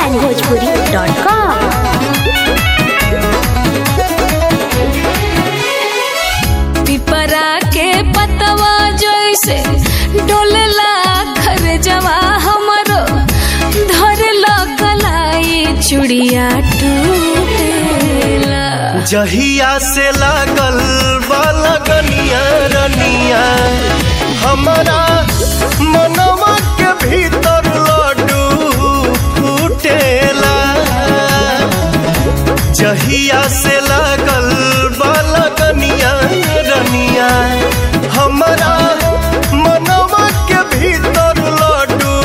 onlinebhojpuri.com पिपरा के पतवा जैसे डोलेला खरजवा हमरो धरला कलाई चुड़िया टूटेला जहिया से लागल बालगनिया रनिया हमारा मनवा के भीतर लड्डू फूटेला जहिया से लागल बालगनिया रनिया हमारा मनवा के भीतर लड्डू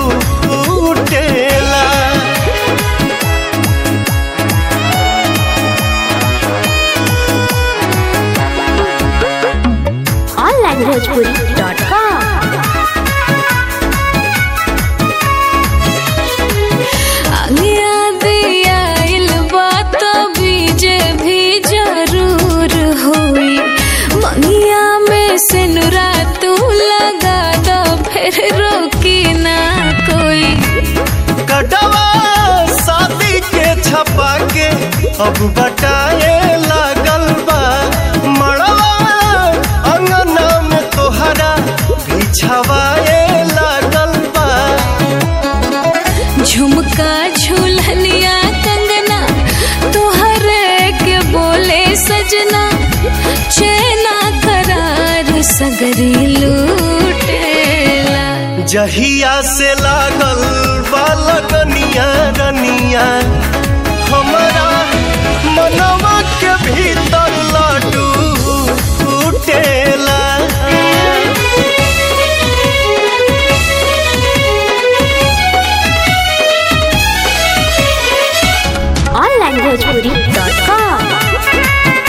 फूटेला onlinebhojpuri.com आगे दिया बात बीजे भी जरूर हुई मंगिया में से नुरा तू लगा दो फिर रोकी ना कोई कटवा शादी के छपा के अब बटाए लागल बा मड़वा अंगना में तोहरा बिछवाए लागल बा झुमका झूलनिया कंगना तुहरे के बोले सजना चैना करार सगरी लूटेला जहिया से लागल बालगनिया रनिया हमारा मनवा के भीतर लड्डू फूटेला onlinebhojpuri.com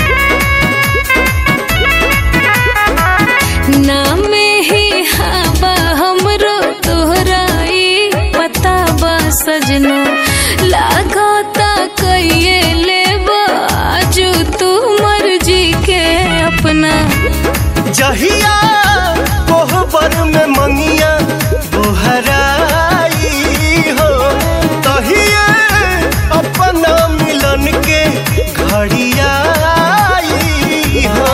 नामे ही हवा हमरो तोहराई पता बा सजना लागता कइये लेबा आजू तू मर्जी के अपना जहिया कोहबर में मंगिया बोहराई हो तहिए अपना मिलन के घड़ियाई हो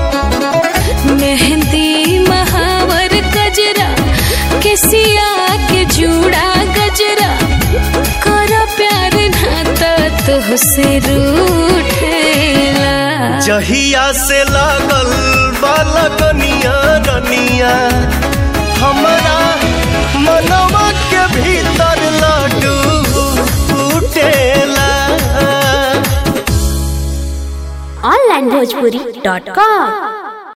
मेहंदी महावर गजरा केसिया के जूड़ा गजरा कर प्यार नाता तुहसे रूठेला जहिया से लागल बालकनिया रनिया हमारा मनवा के भीतर लड्डू फूटेला onlinebhojpuri.com